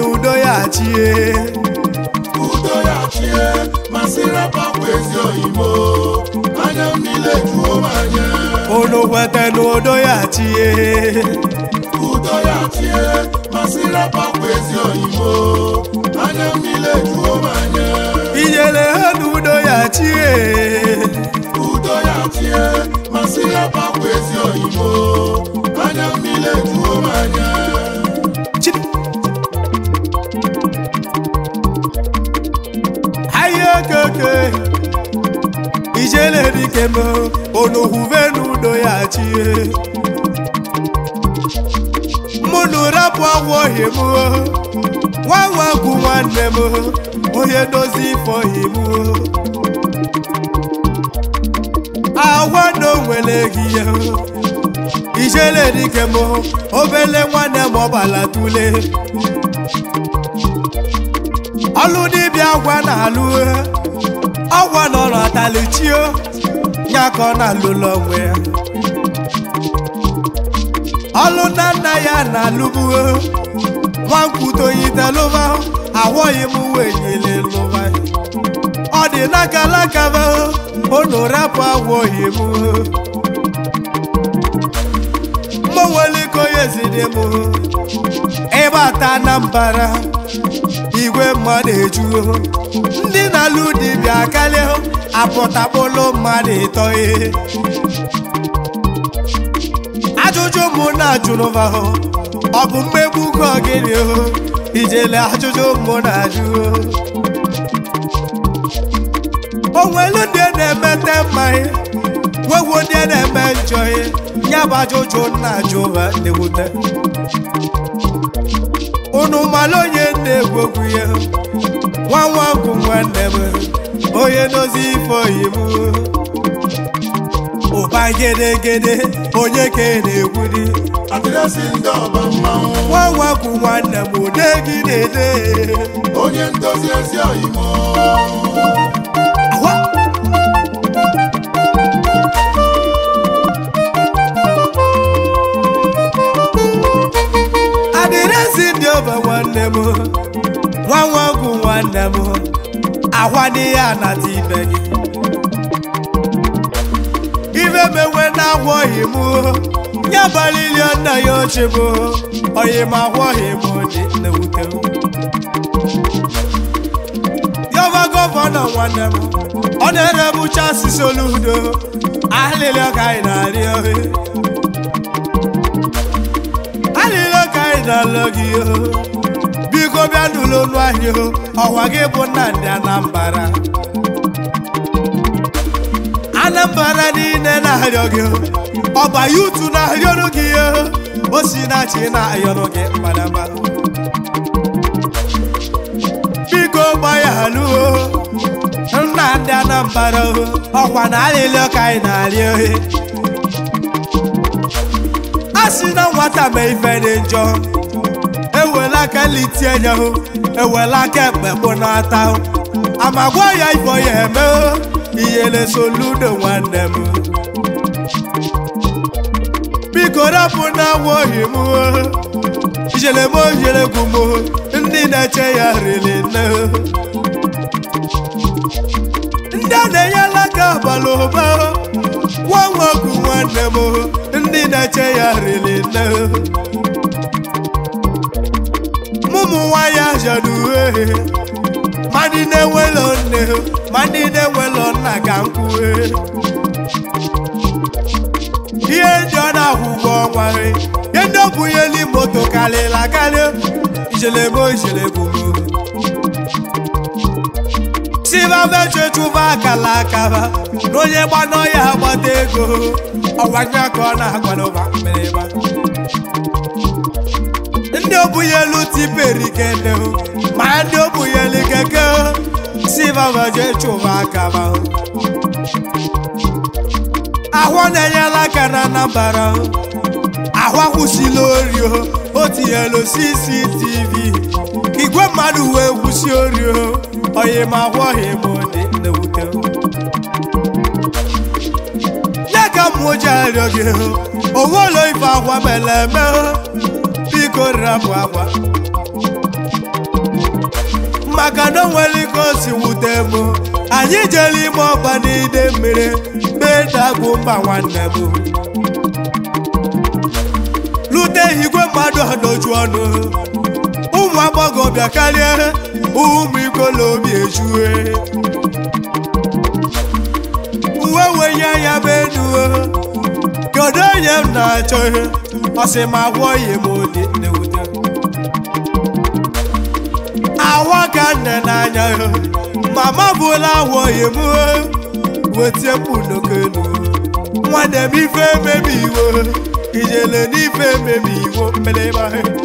udo ya chie udo ya chie masịrị pakwa ezi oyibo anya mmiri ejuo m anya unu kwete na udo ya chie udo ya chie masịrị pakwa ezi oyibo anya mmiri ejuo m anya inyere ha na udo ya chie udo ya chie masịrị pakwa ezi oyibo anya mmiri ejuo m anya Chidi. ahịa okeke ijele dike m unu hụve na udo ya chie mụ na rapụ agwọghị m nwa nwa bụ nwanne m onye dozi ifeohi m agwa na o nwere gị ya ijele dike m obele nwanne m ọbala tule ọlụ dibịa gwa na-alụ ọgwa nọ n'ọtalichio ya ka ọ na-alụlụ onwe ya ọlụ nna nna ya na-alụbu nwankwutoyitelụba ahụghị m wenyele lụba ọ dị n'akalakaba unu rapụ agwọghị m mgbanweliko ya ezide m ịbata na mbara igwe mmadụ ejuo ndị na-alụ dibịa karịa apụtakpolo mmadụ ịtọghị ajụjụ mụ na-ajụrụva ọ bụ mmegbu ka gịnị ijele ajụjụ mụ na-ajụ o nwelu ndị na-emete mmanya nwewo ndị na-eme njọ ya bụ ajụjụ na-ajụva na-ewute unu mara onye na-egwu egwu ya nwa nwa bụ nwanne m onye dozi ife oyi m ụba gedegede onye ka ị na-egwudi adịrịsị ndị ọba mmanwụ nwa nwa bụ nwanne m ude gị na-ede onye ndozi ezi oyibo Awa! adịrịsị ndị ọba nwanne m nwa nwa bụ nwanne m ahwa n'ihe anata ibe gị ife menwe na-agwọghị m ya balili nna ya ochie m oyi m agwọghị m dị na-ewute m yọba gọvanọ nwanne m ọ na-erebucha asịsị oludo alịlị ka anyị na-arị ohe alịlị ka anyị na-alụ gị o biko bịa n'ụlọ ọnụ ahịa o ọwa gị bụ Nnamdi Anambra Anambra niile na-arịọ gị o ọba yutu na-arịọrụ gị o o si na chi na-arịọrụ gị mmadama biko gbaghalụ o Nnamdi Anambra o ọkwa na alịlị ka anyị na-arị ohe a sị na nwata ma ife dị njọ ewela aka litie ya hụ ewela aka ekpe kpụ n'ata hụ amagwa ya ifo ya eme hụ iyele soludo nwanne m biko rapụ na nwaohi m hụ ijele m ojere gwu m hụ ndị na-eche ya riri nne hụ ndị a na-enyela aka abalị ụba hụ nwa nwoke nwanne m hụ ndị na-eche ya riri nne hụ mụmụ nwaanyị ajadu uhe ma ndị na-enwelo nne ma ndị na-enwelo nna ka m kwue ihe ndị ọ na-akwụkwọ ọnwa ihe ndị ọ bụnyeli moto karịrị akarị ijelebo ijelebo siba mechechụba akala akaba na onye gbanọ ya agbata ego ọwanya ka ọ na-agbadoba mmerịba ndị obunyelu tiperikene ma ndị obunyelu keke sivabaje chụba akaba ahụ na-enyela aka na Anambra ahụ akwụsịla ori o tinyelu CCTV igwe mmadụ wee kwụsị ori oyi ma ahụghị m dị na-ewute ya ka mmụọ ji arịọ gị onwelo ife akwa mere eme biko rapụ akwa maka na o nwere ike o si wute m anyị jere ime ọgba n'ide mmiri bedagụ mba nwanne m lute igwe mmadụ ọdoju ọnụ ụmụ agbọghọbịa karịa ụmụ ikolobi ejue uwe wenye anya m enu kedu onye m na-achọ ihe ọsị ma gwọghị m ụdị nnewute awa ka nne n'anya ya mama bụla awọghị m wetie mkpu n'okenu nwanne m ife emebi iwo ijele n'ife emebi iwo mmeleba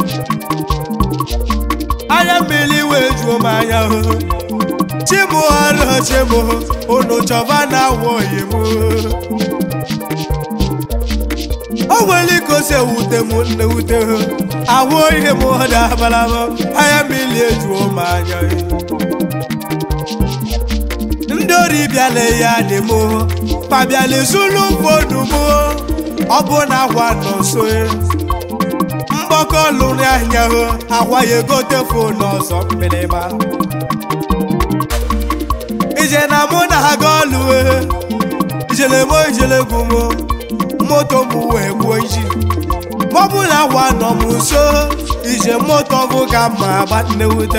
anya mmiri wee juo m anya chimụ ọrụ chimụ unu chọba na awọghị m o nwere ike ose wute m nnewute ahụ ihe m ọda abalaba anya mmiri ejuo m anya ndị ori bịala ya dị m pabịala zulu fodu m ọ bụ na agwa nọ nso mgbakọ lụrụ anya agwa ya egote fonu ọzọ mgbịrịgba ije na mụ na ha ga ọlụ ijele mo ijele gwu m moto m wee gbuo iji maọbụ na agwa nọ m nso ije moto bụ ka mma agba nnewute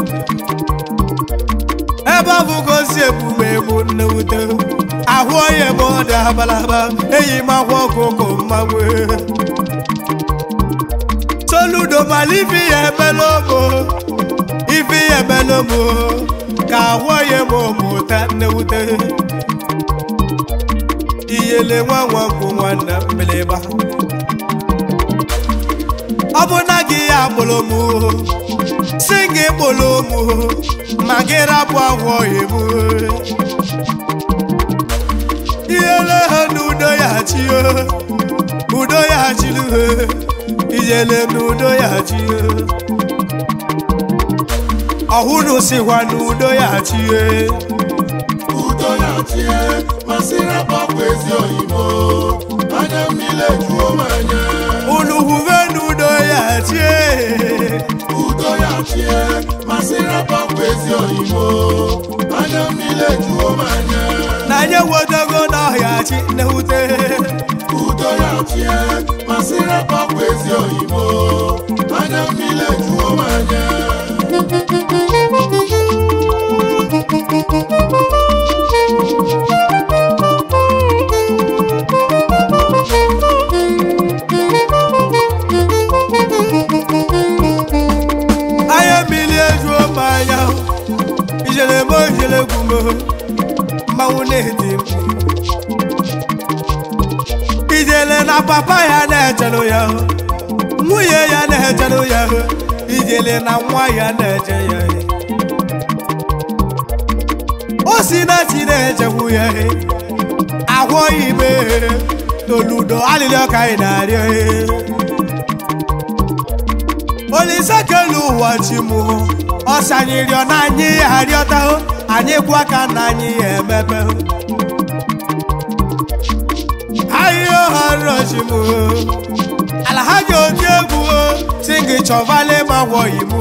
ebe ọ bụ gosi ebume egbu nnewute ahụ onye m ọda abalaba eyi m akwa ọkụkọ mmanwụ soludo mala ife ya emela ụmụ ife ya emela ụmụ ka ahụ onye m mụta nnewute iyele nwa nwa bụ nwanne mgbịlịgba ọ bụ na gị ya kpụrụ m si gị kpụrụ m ma gị rapụ ahụ ọhịa m ihele ha n'udo ya chi udo ya chiri ijele n'udo ya chi ọhụrụ sikwa n'udo ya chi udo ya chie masịrị agbakwa ezi oyibo anya mmiri ejuo m anya unu hụbe n'udo ya chi udo ya chie masịrị agbakwa ezi oyibo anya mmiri ejuo m anya na anyị wetago n'ọhịa chi nnewute udo ya chie masịrị agbakwa ezi oyibo anya mmiri ejuo m anya anya mmiri ejuo m anya ijele mo ijele gwumo mmanwụ na-eti mkpu ijele na papa ya na-echere ya nwunye ya na-echere ya ijele na nwa ya na-eche ya o si na chi na-echekwu ya agwọghị ime toludo alịrị ọka anyị na-arịọ olise kelu ụwa chi mụ ọsanyịrịọ na anyị ya arịọta anyị kwa ka na anyị ya emepe ahịa ọharọchi mụ ala ha ji oti egwu si gị chọvale ma gwọghị mụ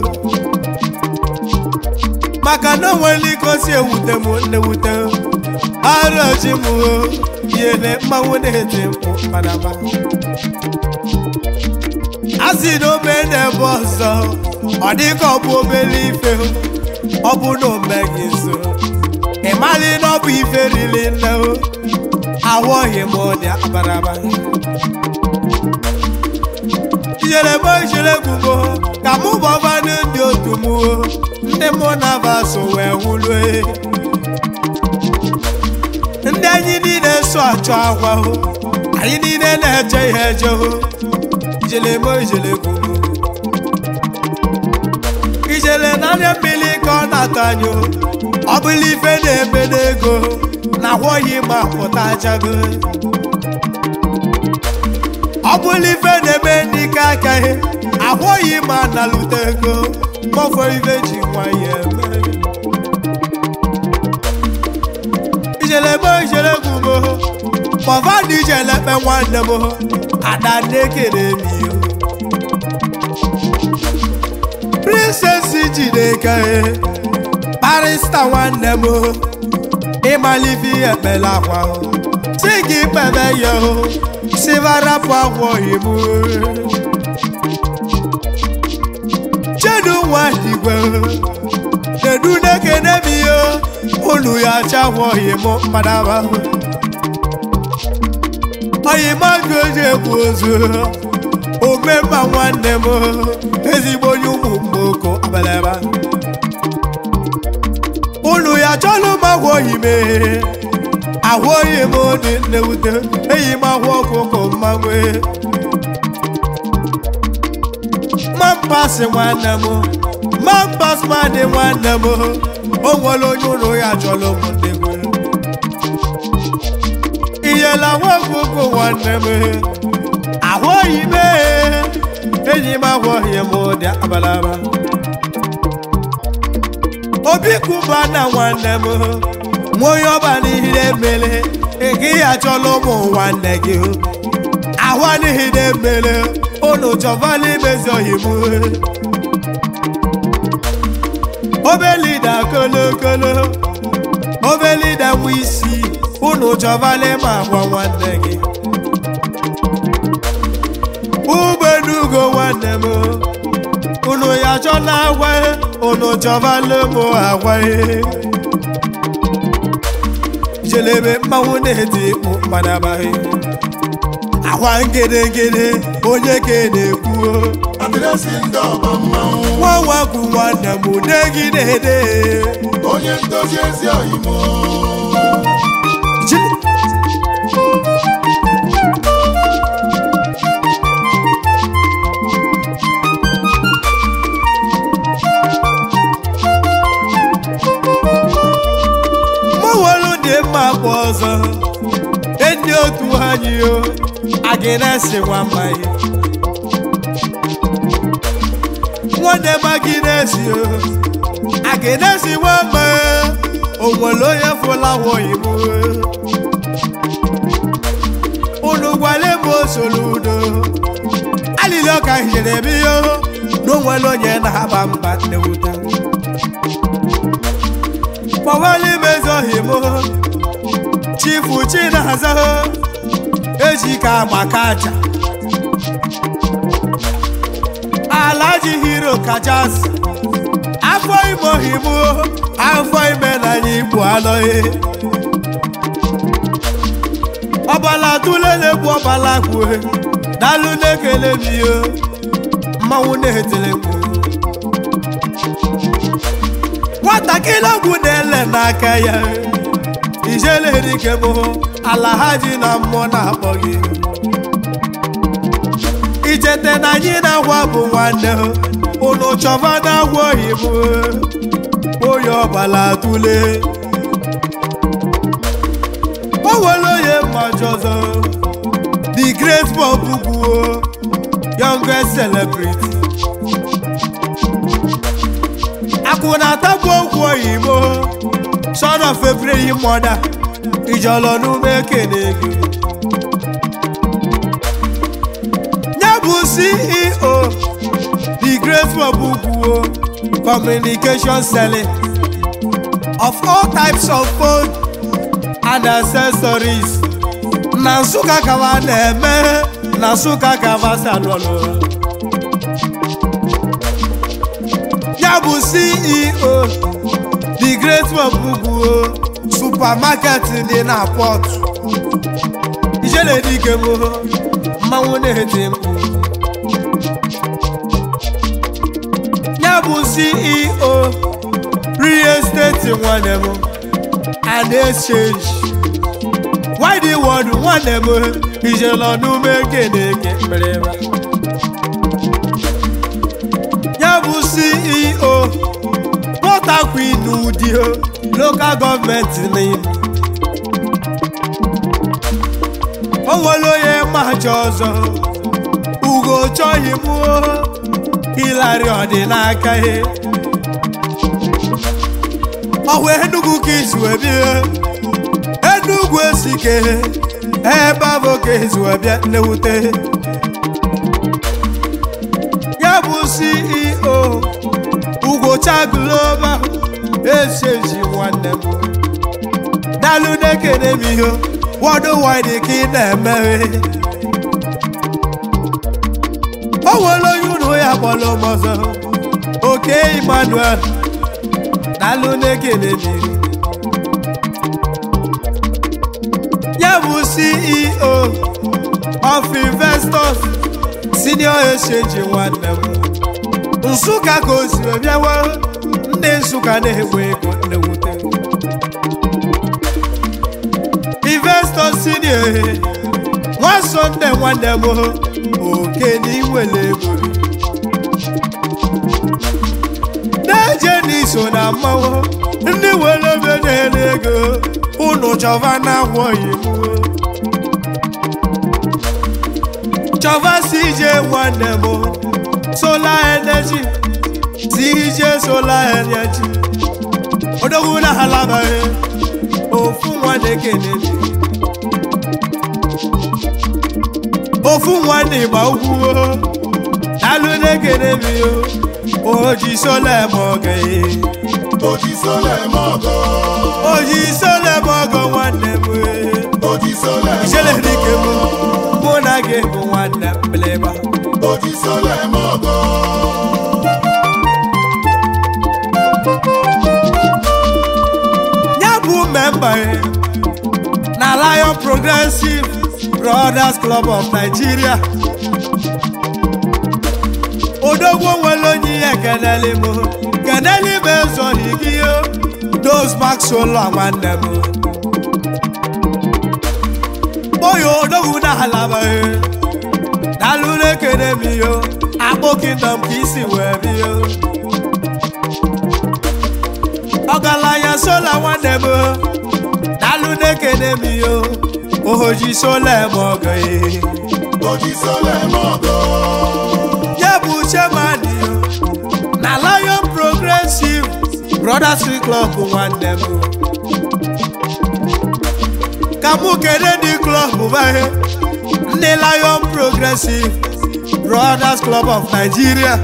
maka na onwere ike osi ewute m nnewute arọchi mụ yele mmanwụ na-eti mkpu padaba asị na ome n'ebe ọzọ ọ dịka ọ bụ obere ife ọ bụ na omeghị nso ị malị na ọ bụ ife riri nne ahụghị m ụdị abaraba ijere m ijere gwumo ka mụ bọbanụ ndị otu m ndị mụ na baso wee wulue ndị anyị niile so achọ akwa anyị niile na-eche ihe eje ijele mo ijele gwumo ijele n'anya mmiri ka ọ na-atọ anyị ọ bụla ife na-eme n'ego na ahụghị ma pụta achago ọ bụla ife na-eme n'ike aka ihe ahụghị ma nalute ego mọfọ ife ji nwanyị eme ijele mo ijele gwumo mọva na ijele kpe nwanne m ada na-ekele m iyo princess chineke barista nwanne m ịmalife ihe ekpere akwa si gị kpebe ya sivarapụ akwa oyibo chedu nwa igwe kedu na-ekene m ihe unu ya chakwa oyimo mmadaba oyimo gị oji ekwu ozu omemma nwanne m ezigbo onye ụmụ mgboko abeleba unu ya chọlụ m agwa oyime ahụ oyi m dị nnewute eyi m ahụ ọkụkọ mmanwe mampasị nwanne m mampas madị nwanne m o nwere onye ụlọ ya chọrọ m ndegwe iyela nwa ọkụkọ nwanne m ahụ oyi m enyi m ahụ oyi m dị abalaba obi kuba na nwanne m nwa onye ọba n'ihe emele ị ya chọrọ ụmụ nwanne gị ahụ adịghị na-emele unu chọvala imezi oyibo obelida kolokolo obelida nwa isi unu chọvala ịma agwa nwanne gị ugbenugo nwanne m unu ya chọla agwa unu chọvala ụmụ agwa jelebe mmanwụ na-eti mkpu mgbadabaghị akwa ngedengede onye ka na-ekwu adịrịsị ndị ọba mmanwụ nwa nwakwu nwanne m negidede onye ndozi ezi oyimo mụwelu dị mma kwa ọzọ ndị otu anyị o agịnesi nwamaghị nwanne m agịnesi o agịnesi nwama o nwere onye fụla oyibo unu gwale m osoro udo alili ọka hiere ebe ihe na o nwere onye na-aba mba nnewuta kpọwali mezoghị m chifu chinaza eji ka agbaka aja ala ji hiro kachasị afọ imoghị m afọ ime na anyị igbo anọghị ọbala tụlele bụ ọbala kwue dalụ na-ekele m ihe mmanwụ na-etele mkpu nwatakịrị ọgwụ na-ele n'aka ya ijele dike m ala ha ji na mmụọ na-akpọ gị ichete na anyị na-agwa bụ nwanne unu chọba na-agwa oyibo onye ọbala tụle o nwere onye mmaji ọzọ the great bob kwuo youngest celebrity akwụ na-atabụ okwu oyibo son of a praying mother ijọlọ n'ume ekene gị ya bụ ceo the great kwuo communication selling of all types of phone and accessories na nsụka kaba na-eme na nsụka kaba salọlụ ya bụ ceo the great wabugbuo supermarket dị na port ijele dike bụ mmanwụ na-eti mkpu ya bụ ceo real estate nwanne m and exchange why the world nwanne m ijele ọnụme keneke mmerema ya bụ ceo port harcourt udio local gọọmenti n'ime o nwere onye macha ọzọ ugo chọghị m hilari ọdịnaka ihe ọhụ enugwu ka izu ebie enugwu esike ebe abụ ka izu ebịa nnewute ya bụ ceo ugocha esenji nwanne m daalụ na-ekene m ihe wọdụ wide ka ị na-emeghe o nwere onye ụlọ ya kpọrọ m ọzọ oke emmanuel daalụ na-ekene m ihe ya bụ ceo of investors senior exchange nwanne m nsụka ka o si wee bịawa ndị nsụka na-egbe ego nnewute investor senior nwa sọnde nwanne m oke n'iwele ego na-eje n'iso na mmanwụ ndị were ebe na-ere ego unu chọva na-agwọghị m chọva CJ nwanne m solar energy CJ solar energy odogwu na halabaghị ofu nwanne kenedi ofu nwanne ma ugwu daalụ na-ekene m yo oji sola eme oge Oji sole mọgọ. oji sola eme ọgọ nwanne m Oji sole ijele mọgọ. dike m mụ na gị bụ nwanne m mgbịlịgba Oji sole mọgọ. ya bụ memba ya na Lion Progressive Brothers Club of Nigeria odogwu nwere onye ihe keneli m keneli m ezoghị gị yo dos maxolo nwanne m oyo odogwu na halaba daalụ na-ekene m yo akpụ kingdom ka isi wee biyo ọgaranya sola nwanne m daalụ na-ekene m yo oji sola eme ọgọ ya Oji sole mọgọ. ya bụ chairman yo na Lion Progressive Brothers Club nwanne m ka mụ kene ndị klọb bahe ndị Lion Progressive Brothers Club of Nigeria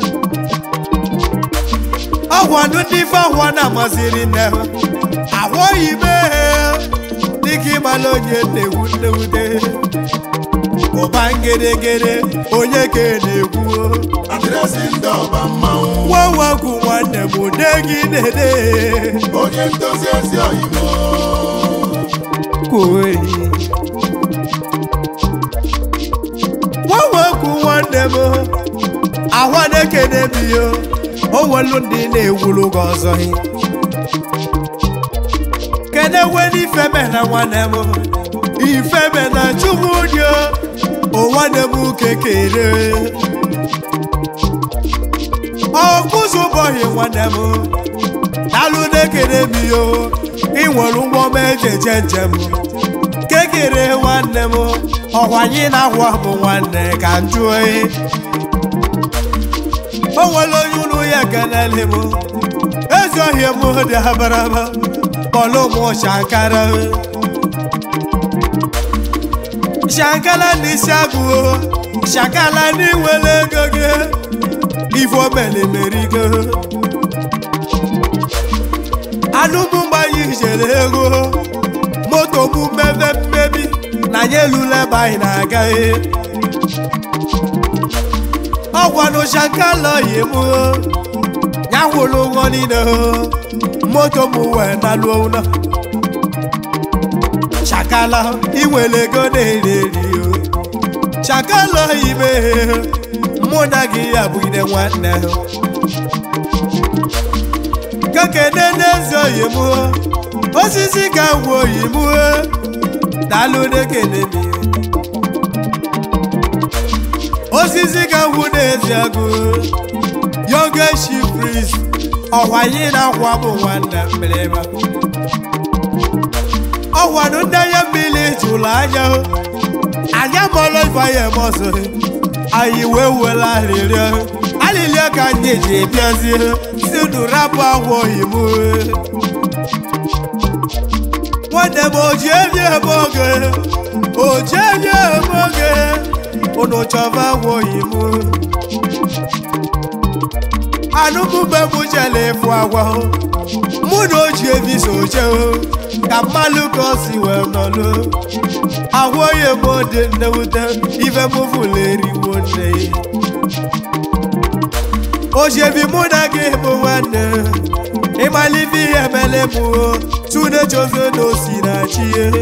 ọgwanụ ndị ife ahụọ na-amasịrị nne ha ahụghị mee dịka ịmala onye na-egwu nnewute ụba ngedegede onye ka ị na-egwu Adịrịsị ndị ọba mmanwụ. nwanwakwu nwanne m ode gị na-ede Onye ndozi ezi oyibo. koyi nwanwakwu nwanne m ahwa na-ekene m yo o nwelu ndị na-ewulu gị ọzọ kene weni ifeme na nwanne m ifeme na chukwu dị o nwanne m kekere ọkụzụbọghị nwanne m daalụ na-ekene m yo ị nwere ụgbọ m eji eje njem kekere nwanne m ọkwanye na ahwa bụ nwanne ka njụ oyi o nwere onye ụlọ ya ekenele m ezi ohie m dị abaraba kpọlụ m shankara shankara n'isi agụ shankara n'iwere ego gị ifo melimerigo anụ m gbanye ijere ego moto m mmebe mmebi na ya elule ebe anyị na-agaghị ọgwanụ shankala yi m ya kwụrụ ụgwọ niile moto m wee naluo ụlọ shakala iwere ego na-eri eri shakala ime mụ na gị ya bụ ide nwanne kekene n'ezi oyi m osisi ka ngwa oyi m daalụ na-ekene m osisi ka ngwu n'ezi agụ yogeshi pris ọkwanye na akwa bụ nwanne mmerịma ọkwanụ ndị anya mmiri jụrụ anya anya mọrọ ifeanya mọsụ anyị wee were arịrịọ arịrịọ ka anyị ji bịazie si unu rapụ akwa oyibo nwanne m oji ebi ebe oge oji ebi ebe oge unu chọba akwa oyibo anụmụbe m jere ịfụ agwa mụ na o ji eviso oche ka mmalụ ka o si wee nọlụ ahụ onye m dị nnewute ife m fụlụ eriwo nne ojebi mụ na gị bụ nwanne ịmalife ihe mele mụ tune chozo na osi na chi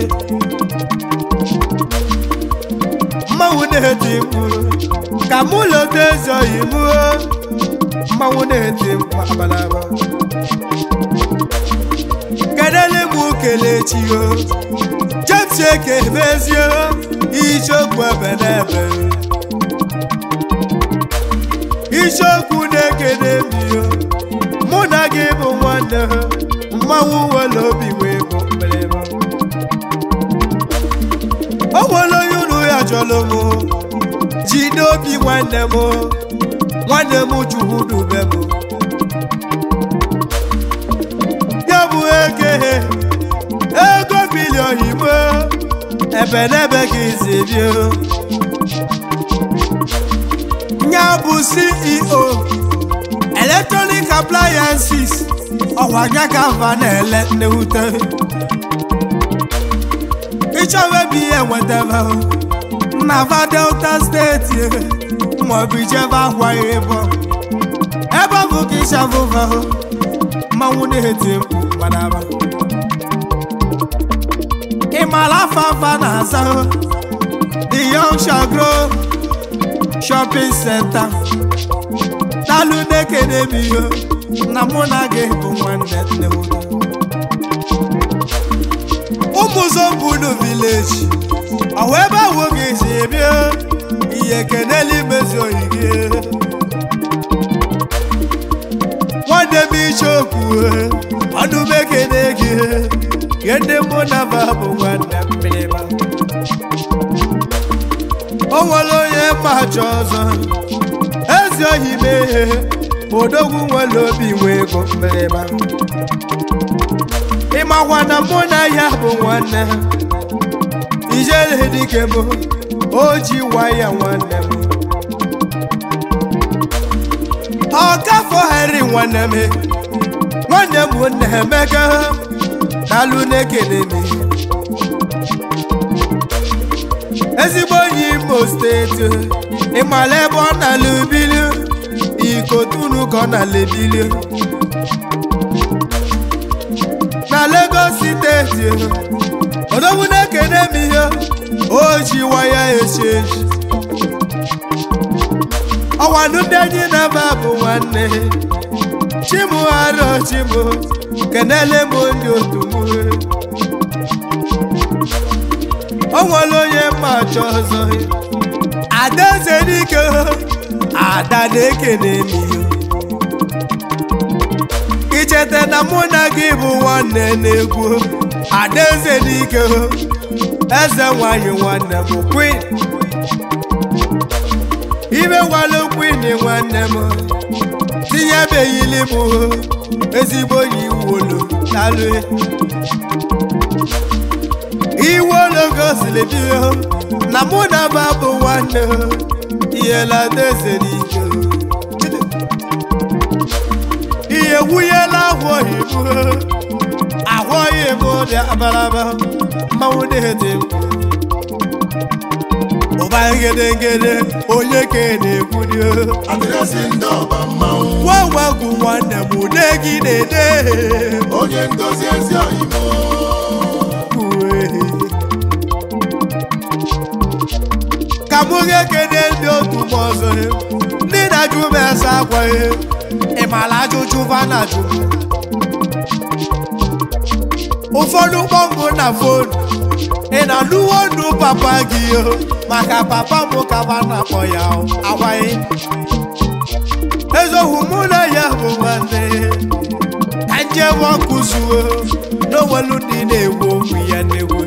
mmanwụ na-eti mkpu ka mụ lọta eze oyi mụ mmanwụ na-eti mkpu abalaba kedele m kelechi o james eke mezie ichekwu ebe n'ebe isiokwu na-ekene mmiri mụ na gị bụ nwanne mmanwụ nwere obi wee bụ mgbịrịgba o nwere onye unu ya chọrọ m ji n'obi nwanne m nwanne m chukwu dube m ya bụ eke ego bilion ime ebe n'ebe ka isi bie ya bụ ceo electronic appliances ọkwa ya ka mba na-ele nnewute ịchọwa ebe ihe nwetara na va delta steeti maọbụ ijebe akwa ya ịbọ ebe ọ bụ ka ịchavụva mmanwụ na-eti mkpu gbadaba ị mara afa afa na-aza the young shall grow shopping center talụ na-ekene m ihe na mụ na gị bụ nwanne nne m ụmụ zombunu vileji ọwụ ebe ahụ gị si bịa ihe kenela imezi oyi gị nwanne m icheokwu ọnụ m ekene gị ihe ndị mụ na ba bụ nwanne mmiriba o nwere onye mmachi ọzọ ezi ohi mee odogwu nwere obi nwee ego mmiriba ịmakwa na mụ na ya bụ nwanne ijele dike m o ji waya nwanne m ọkafọ heri nwanne m nwanne m na-emeka talụ na-ekele m ezigbo onye imo steeti ịmala ebe ọ na-ala ubili ikotunu ka ọ na-ala ebili na Lagos steeti odogwu na-ekene m ihe o ji waya echenji ọwanụ ndị anyị na-aba bụ nwanne chimu arọ chimu kenele m ndị otu m o nwere onye mmachi ọzọ adaeze dike ada na-ekene m ihe icheta na mụ na gị bụ nwanne na-egwu adaeze n'ike eze nwanyị nwanne m queen ime gwalụ queen nwanne m tinyebeghịli m ezigbo yi iwolo talụ iwolo gosiri bido na mụ na ba bụ nwanne ihela adaeze n'ike ihe wunyela ahụ oyibo ahụ oyibo dị abalaba mmanwụ na-ede ụba ngedengede onye ka na-ekwu dị adịrịsị ndị ọba mmanwụ gwagwagwu nwanne m ude gị na-ede onye ndozi ezi oyibo ka mụ ga-ekene ndị otu m ọzọ ndị na-ajụ m ese akwaghị ịmala ajụjụ va na-ajụ m ụfọdụ kpọmụ na fonu ị na-anụwo ndụ papa gị o maka papa m ka va na-akpọ ya agwaghị ezoghị mụ na ya bụ nwanne ka njem ọkụ zuo n'onwelu ndị na-egwu okwu ya na-egwu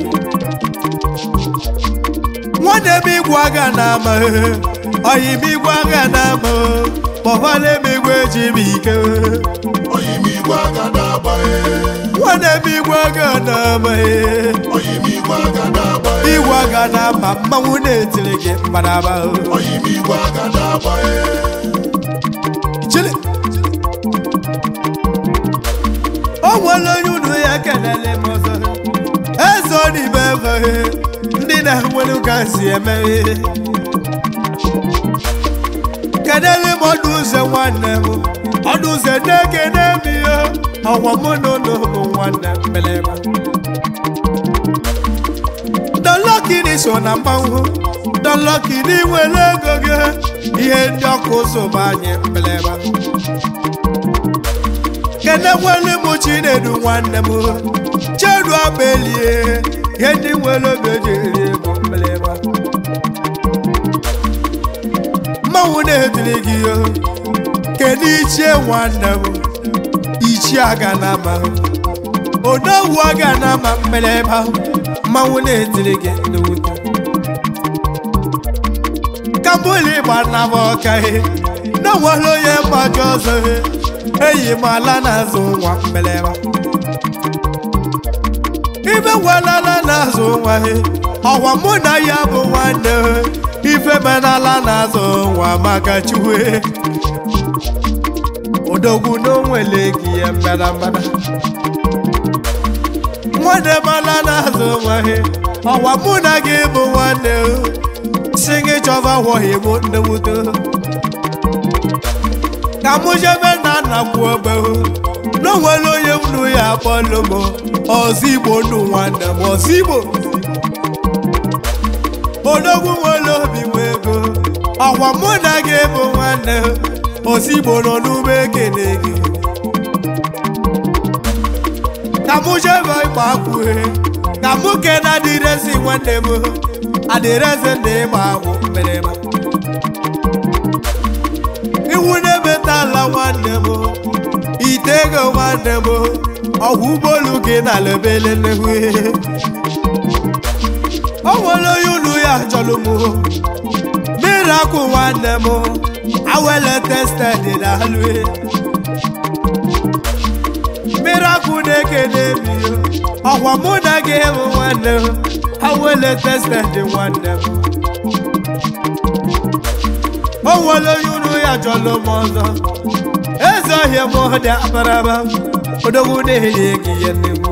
nwanne m igwe aga na-ama oyi m igwe aga na-ama kpọbala m igwe ji m ike oyimigwe aka na-agbaghị nwanne m igwe aga na-ama oyimigwe aka na-agbaghị igwe aga na-ama mmanwụ na-etiri gị mkpadaba oyimigwe aka na-agbaghị chili nwere onye unu ya kelele m ọzọ eze n'ime ebe ndị na-enwere ka si eme kedele m ọdụ ụzọ nwanne m ọdụ ụzọ na-ekene m ihe ọgwa mụ na ụlọ bụ nwanne m mbelema dọlọkiri so na mmanwụ dọlọkiri nwere ego gị ihe ndị ọkụ ụzọ bụ anyị mbelema kene nwere m chinedu nwanne m chedu abelie ihe ndị nwere oge ji eri ego mbelema mmanwụ na-etiri gị yo kedu ichie nwanne m ichie aga na ama onowu aga na ama mbelema mmanwụ na-etiri gị n'ute kambụli gbanaba ọka na nwere onye mmaji ọzọ eyi m ala na-azụ nwa mbelema ibe nwelala na-azụ nwa ọgwa mụ na ya bụ nwanne ife menala na-azụ nwa maka chue odogwu n'onwele gị ya mbada mbada nwanne mala na-azụ nwa ọgwa mụ na gị bụ nwanne si gị chọba wọghị mụ nnewuto ka mụ jebe na nna kwu ogbe n'onwere onye mnu ya akpọlụ m ọzọ igbo nnu nwanne m ọzọ igbo odogwu nwere obi nwe ego ọkwa mụ na gị bụ nwanne ọzọ igbo nọ n'ume ekene gị ka mụ jebe ịgba akwụhe ka mụ kena adịrezi nwanne m adịrezi na ịgba akwụ mmerema iwu na-emetala nwanne m ite ego nwanne m ọgwụ ụgbọelu gị na lebele nnekwu o nwere onye unu ya chọrọ m mmiri akwụ nwanne m awele tested na alụ mmiri akwụ na-ekene m ọkwa mụ na gị bụ nwanne m awele tested nwanne m o nwere onye unu ya chọrọ m ọzọ eze ọhịa m dị abaraba odogwu na-enye gị ihe nnegwu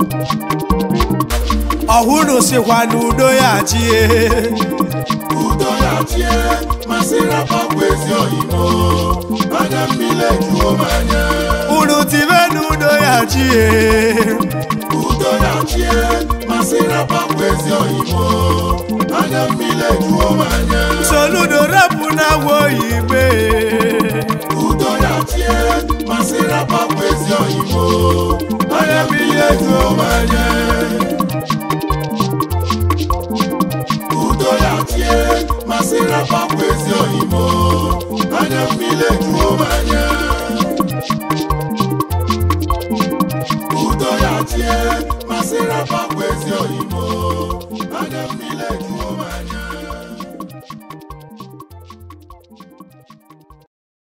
ọhụrụ sikwa n'udo ya chie udo ya chie masịrị akpakwa ezi oyibo anya mmiri ejuo m anya unu tibe n'udo ya chie udo ya chie masịrị akpakwa ezi oyibo anya mmiri ejuo m anya soludo rapụ na agwa oyibe udo ya chie masịrị akpakwa ezi oyibo anya mmiri ejuo m anya udo ya chie masịrị akpakwa ezi oyibo anya mmiri ejuo m anya